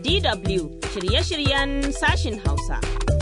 DW shirye-shiryen sashin Hausa.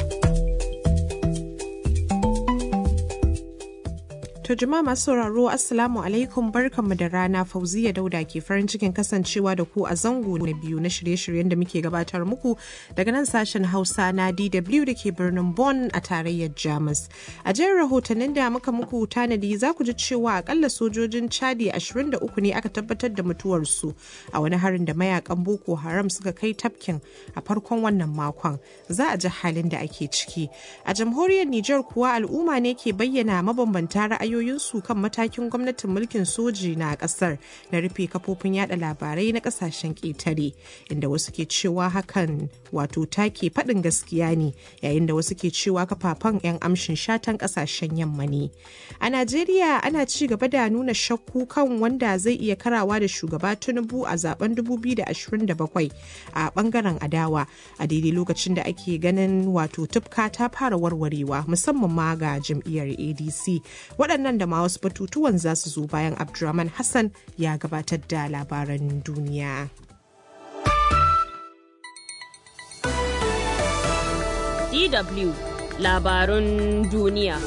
To jama'a masu sauraro Assalamu alaikum barkanmu da rana Fauziya Dauda ke farin cikin kasancewa da ku a zango na biyu na shirye-shiryen da muke gabatar muku daga nan sashen Hausa na DW da ke birnin Bonn a tarayyar Jamus. A jerin rahotannin da muka muku tanadi za ku ji cewa akalla sojojin Chadi 23 ne aka tabbatar da mutuwarsu a wani harin da mayakan Boko Haram suka kai tafkin a farkon wannan makon. Za a ji halin da ake ciki. A jamhuriyar Nijar kuwa al'umma ne ke bayyana mabambanta ra'ayoyi ra'ayoyinsu kan matakin gwamnatin mulkin soji na kasar na rufe kafofin yada labarai na kasashen ƙetare inda wasu ke cewa hakan wato take faɗin gaskiya ne yayin da wasu ke cewa kafafen 'yan amshin shatan kasashen yamma ne a najeriya ana ci gaba da nuna shakku kan wanda zai iya karawa da shugaba tinubu a zaben 2027 a bangaren adawa a daidai lokacin da ake ganin wato tufka ta fara warwarewa musamman ma ga jam'iyyar adc waɗannan nan da ma wasu batutuwan za su zo bayan Abdulrahman Hassan ya gabatar da labaran duniya. DW labarun duniya.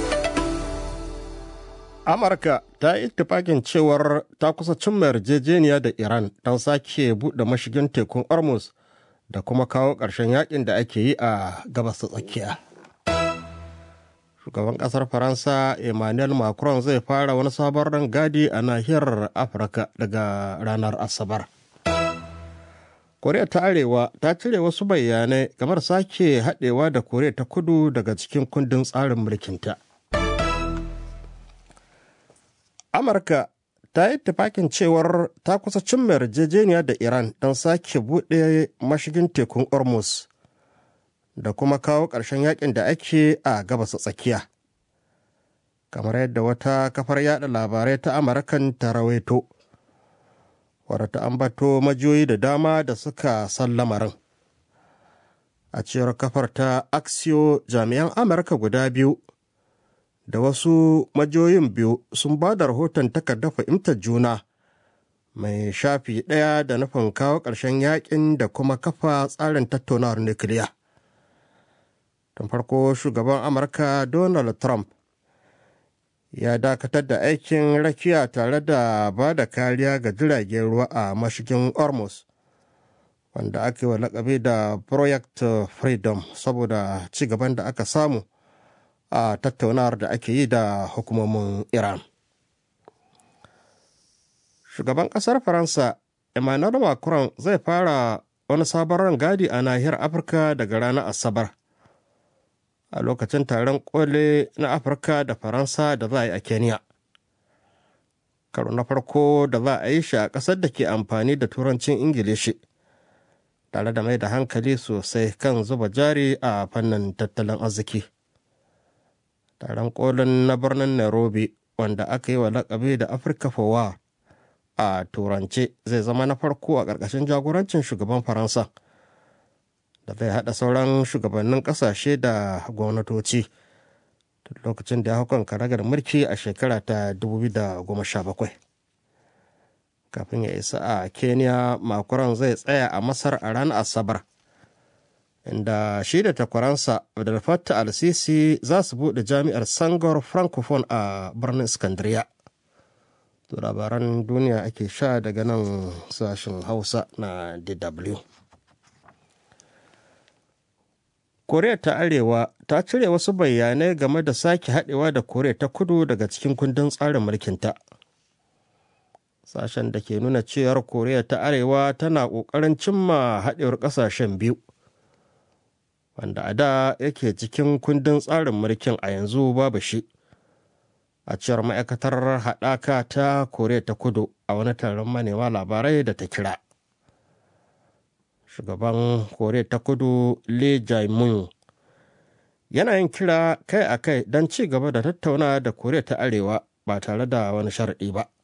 Amurka ta yi tufakin cewar ta kusa cimma yarjejeniya da Iran don sake buɗe mashigin tekun Hormuz da kuma kawo ƙarshen yakin da ake yi a gabas tsakiya. shugaban kasar faransa emmanuel macron zai fara wani sabon rangadi a nahiyar afirka daga ranar asabar koriya ta arewa ta cire wasu bayanai game da sake haɗewa da koriya ta kudu daga cikin kundin tsarin mulkinta amurka ta yi tufakin cewar ta kusa cimma yarjejeniya da iran don sake buɗe mashigin tekun hormuz da kuma kawo ƙarshen yakin da ake a gabas tsakiya kamar yadda wata kafar yada labarai ta amurkan ta rawaito wadda ta ambato majiyoyi da dama da suka san lamarin a cewar kafar ta axio jami'an amurka guda biyu da wasu majiyoyin biyu sun ba da rahoton takardar fahimtar juna mai shafi ɗaya da nufin kawo ƙarshen yakin da kuma kafa tsarin tattaunawar nukiliya. tun farko shugaban amurka donald trump ya dakatar da aikin rakiya tare da ba da kariya ga jiragen ruwa a mashigin hormuz wanda aka yi wa lakabi da project freedom saboda ci gaban da aka samu a tattaunawar da ake yi da hukumomin iran shugaban kasar faransa emmanuel macron zai fara wani sabon rangadi a nahiyar afirka daga ranar asabar a lokacin taron kole na afirka da faransa da za a yi a kenya karo na farko da za a yi shi a ƙasar da ke amfani da turancin ingilishi tare da mai da hankali sosai kan zuba jari a fannin tattalin arziki taron kolin na birnin nairobi wanda aka yi wa lakabi da afirka fowa a turance zai zama na farko a ƙarƙashin jagorancin shugaban faransa da zai haɗa sauran shugabannin ƙasashe da gwamnatoci lokacin da ya hukun karagar mulki a shekara ta 2017 kafin ya isa a kenya makuran zai tsaya a masar a ranar asabar inda shi da takwaransa da fatta al-sisi za su buɗe jami'ar sangor francophone a birnin iskandariya to labaran duniya ake sha daga nan sashen hausa na dw koriya ta arewa ta cire wasu bayanai game da sake haɗewa da koriya ta kudu daga cikin kundin tsarin mulkinta sashen da ke nuna cewar koriya ta arewa tana ƙoƙarin cimma haɗewar ƙasashen biyu wanda a da yake cikin kundin tsarin mulkin a yanzu babu shi a cewar ma'aikatar haɗaka ta koriya ta kudu a wani taron manema labarai da ta kira shugaban koriya ta kudu lee jae-myung yana yin kira kai a kai don ci gaba da tattauna da koriya ta arewa ba tare da wani sharaɗi ba